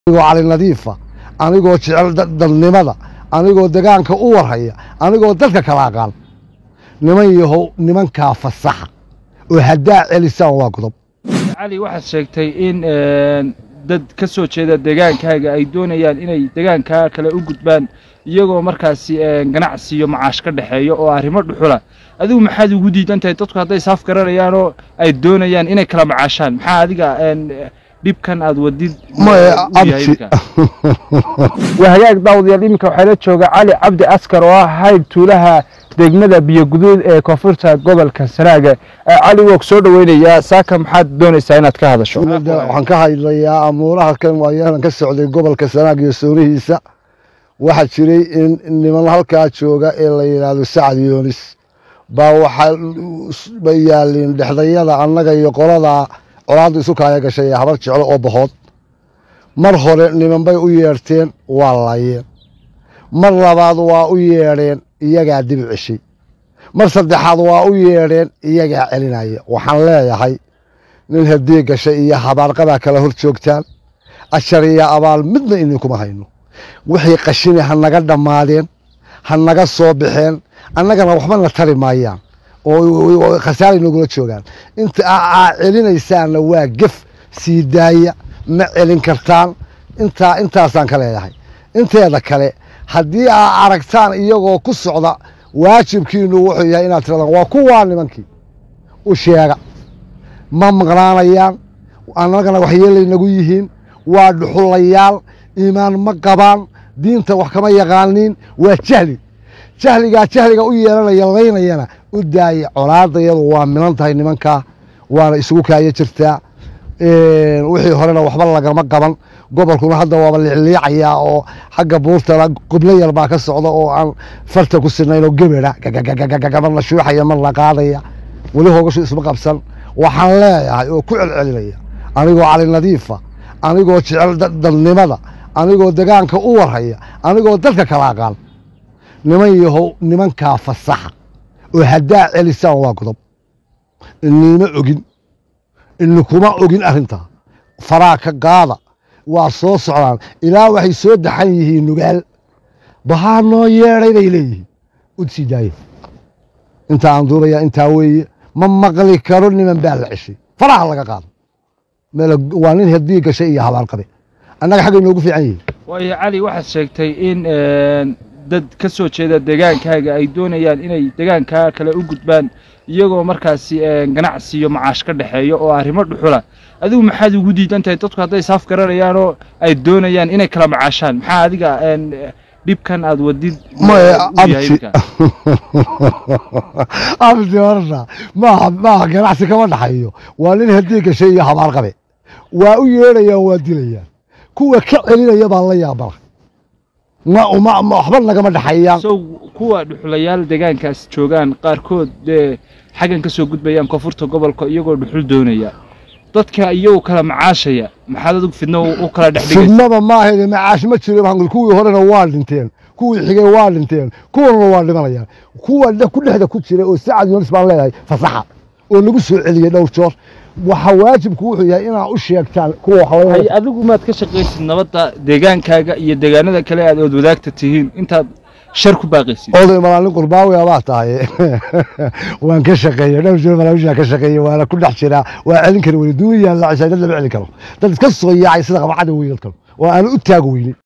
anigoo cali nadiifa anigoo jecel dadnimada anigoo degaanka u warhaya anigoo dadka kala aqaan niman yahow nimankaa fasaxa oo haddaa celisaan waa godob cali waxaad sheegtay in dad ka soo jeeda degaankaaga ay doonayaan inay degaankaa kale u gudbaan iyagoo markaasi ganacsi iyo macaash ka dhexeeyo oo arrimo dhuxula adigu maxaad ugu diidan tahay dadku hadday saaf garanayaan oo ay doonayaan inay kala macaashaan maxaa adiga dhibkan aad wadid waa hagaag daawadayaal iminka waxaa la jooga cali cabdi askar oo ah hayb tuulaha degmada biyoguduud ee koonfurta gobolka sanaaga cali woog soo dhoweynayaa saaka maxaad doonaysaa inaad ka hadasho waxaan ka hadlayaa amuuraha kan waayahan ka socday gobolka sanaag iyo soonihiisa waxaa jiray in niman halkaa jooga ee la yidhaahdo sacad yoonis baa waxaa bay yaaliin dhexdayada annaga iyo qoladaa colaadda isu kaaya gashay ee habar jeclo oo bahood mar hore niman bay u yeedhteen waa layeen mar labaad waa u yeedheen iyagaa dibi ceshay mar saddexaad waa u yeedheen iyagaa celinaya waxaan leeyahay nin haddii gashay iyo habaarqadaa kala hor joogtaan ashar iyo abaal midna idinkuma hayno wixii qashini ha naga dhammaadeen ha naga soo baxeen annagana waxbana tari maayaan oo khasaara inagula joogaan inta aa celinaysaanna waa gef sii daaya ma celin kartaan intaa intaasaan ka leeyahay inteeda kale haddii aa aragtaan iyagoo ku socda waajibkiinu wuxuu yahay inaad tiradaan waa kuwaa nimankii u sheega ma maqnaanayaan annagana waxyeelay nagu yihiin waa dhuxulayaal iimaan ma qabaan diinta wax kama yaqaaniin waa jahli jahligaa jahliga u yeelanaya laynayana u daaya colaadayadu waa milan tahay nimankaa waana isugu kaaya jirtaa wixii horena waxba lagama qaban gobolkuna hadda waaba liicliicayaa oo xagga buurtana qublo yar baa ka socda oo aan farta ku sinayn oo gebera marna shuuxaya marna qaadaya weli hoogashu isma qabsan waxaan leeyahay oo ku celcelinaya anigoo cali nadiifa anigoo jecel dadnimada anigoo degaanka u warhaya anigoo dadka kala aqaan niman yahow nimankaa fasaxa oo haddaa celisaan waa godob iniima ogin inikuma ogin arrintaa faraa ka qaada waa soo socdaan ilaa waxay soo daxan yihiin nugaal bahaa noo yeedhay bay leeyihiin u sii daaya inta aan duubayaa intaa weeye ma maqli karo niman baa la ceshay faraha laga qaado waa nin haddii gashay iyo habaarqabe annaga xaggay noogu fiican yihiin waayo cali waxaad sheegtay in dad ka soo jeeda degaankaaga ay doonayaan inay degaankaa kale u gudbaan iyagoo markaasi ganacsi iyo macaash ka dhexeeyo oo arrimo dhuxula adigu maxaad ugu diidan tahay dadku hadday saaf garanayaan oo ay doonayaan inay kala macaashaan maxaa adiga dhibkan aad wadid abdi horta maaha maaha ganacsi kama dhaxayo waa nin haddii gashay iyo habaar qabe waa u yeedhayaan waa dilayaan kuwa ka celinaya baan la yaabana waxba nagama dhexeeyaan sow kuwa dhuxulayaal degaankaas joogaan qaarkood dee xaggan ka soo gudbayaan koonfurta gobolka iyagoo dhuxul doonaya dadka iyagoo kala macaashaya maxaad adigu fidno u kala dhexdhigaysa fidnaba maahayde macaash ma jiro baan kuwii horena waa dhinteen kuwii xigay waa dhinteen kuwanuna waa dhimanayaan kuwa ku dhexda ku jira oo sacad yunis baan leeyahay fasaxa oo lagu soo celiyey dhowr joor waxa waajibku wuxuu yahay inaa u sheegtaan kuwa hay adigu maad ka shaqaysid nabadda deegaankaaga iyo deegaanada kale aad ood wadaagta tihiin intaad shar ku baaqaysid oday malaalin qurbaawi baa tahay waan ka shaqeeyey dhowr joor malaawishaa ka shaqeeyey waana ku dhex jiraa waa celin kari weyne duuniyaa la cishay dad lama celin karo dad iska soo yaacay sida qabacada weynad karo oo aan u taag weynin